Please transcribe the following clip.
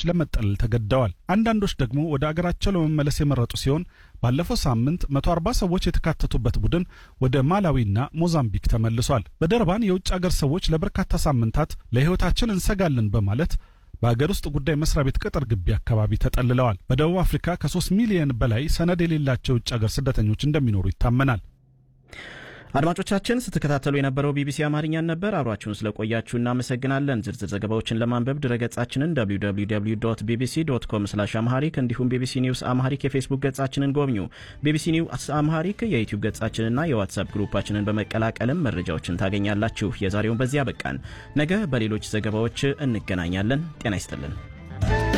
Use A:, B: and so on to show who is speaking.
A: ለመጠለል ተገድደዋል። አንዳንዶች ደግሞ ወደ አገራቸው ለመመለስ የመረጡ ሲሆን ባለፈው ሳምንት 140 ሰዎች የተካተቱበት ቡድን ወደ ማላዊና ሞዛምቢክ ተመልሷል። በደርባን የውጭ አገር ሰዎች ለበርካታ ሳምንታት ለሕይወታችን እንሰጋለን በማለት በአገር ውስጥ ጉዳይ መስሪያ ቤት ቅጥር ግቢ አካባቢ ተጠልለዋል። በደቡብ አፍሪካ ከ3 ሚሊዮን በላይ ሰነድ የሌላቸው የውጭ አገር ስደተኞች እንደሚኖሩ ይታመናል።
B: አድማጮቻችን ስትከታተሉ የነበረው ቢቢሲ አማርኛን ነበር። አብራችሁን ስለቆያችሁ እናመሰግናለን። ዝርዝር ዘገባዎችን ለማንበብ ድረገጻችንን www ቢቢሲ ዶት ኮም ስላሽ አምሃሪክ እንዲሁም ቢቢሲ ኒውስ አምሃሪክ የፌስቡክ ገጻችንን ጎብኙ። ቢቢሲ ኒውስ አምሃሪክ የዩቲዩብ ገጻችንና የዋትሳፕ ግሩፓችንን በመቀላቀልም መረጃዎችን ታገኛላችሁ። የዛሬውን በዚያ በቃን። ነገ በሌሎች ዘገባዎች እንገናኛለን። ጤና ይስጥልን።